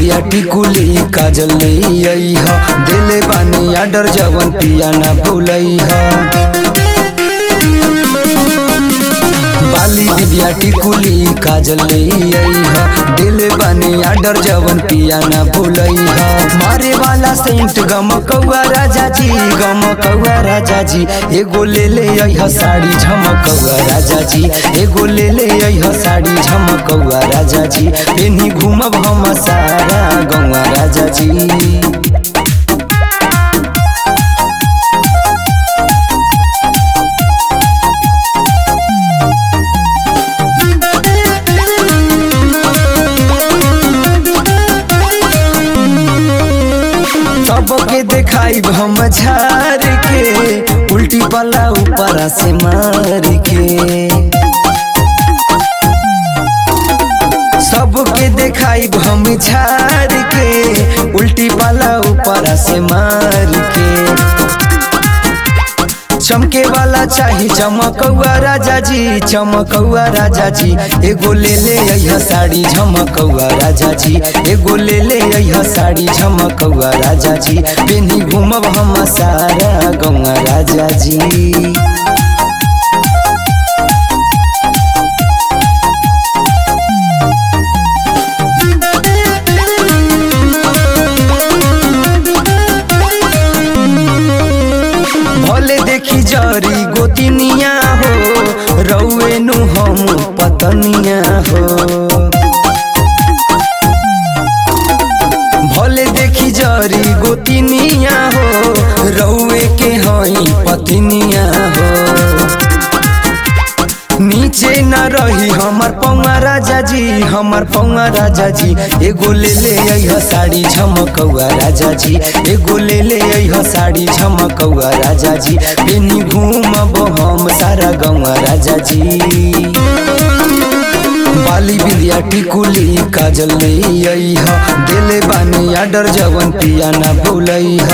बिंदिया टिकुली काजल ले अइह दिले बानी आडर जवन पिया ना भूलइह बाली बिंदिया टिकुली काजल ले अइह दिले बानी आडर जवन पिया ना भूलइह मारे वाला सेंट गम कौआ राजा जी गम कौआ राजा जी एगो ले ले अइह साड़ी झमकौआ राजा जी एगो ले ले अइह साड़ी झमकौआ राजा जी पेनी घूमब हम सारा गौआ राजा जी सबके देखाई हम झार के उल्टी पला ऊपर से मार के सबके देखाई हम झार के उल्टी पला ऊपर से मार के चमके वाला चाही चमकौआ राजा जी चमकौआ राजा जी एगो ले ले अइह साड़ी झमकौआ राजा जी एगो ले ले अइह साड़ी झमकौआ राजा जी पेनी घूमब हम सारा गौआ राजा जी भले देखी जरी गोतिनिया हो रौए नु हम पतनिया हो भले देखी जरी गोतिनिया हो रौए के हई पतिनिया हो नीचे न रही हमर पौआ राजा जी हमर पौआ राजा जी एगो ले ले अइह साड़ी झमकौआ राजा जी एगो ले ले अइह साड़ी झमकौआ राजा जी पेनी घूमब हम सारा गौआ राजा जी बाली बिंदिया टिकुली काजल ले अइह दिले बानी आडर जवन पिया ना भूलइह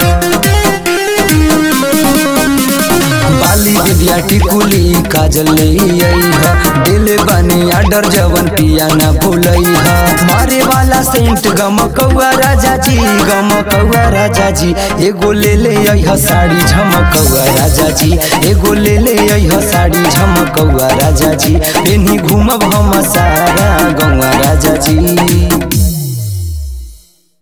बाली बिंदिया टिकुली काजल ले अइह दिल बानी आडर जवन पिया ना भूलइह मारे वाला सेंट गम कौआ राजा जी गम कौआ राजा जी एगो ले ले अइह साड़ी झमकौआ राजा जी एगो ले ले अइह साड़ी झमकौआ राजा जी पेनी घूमब हम सारा गौआ राजा जी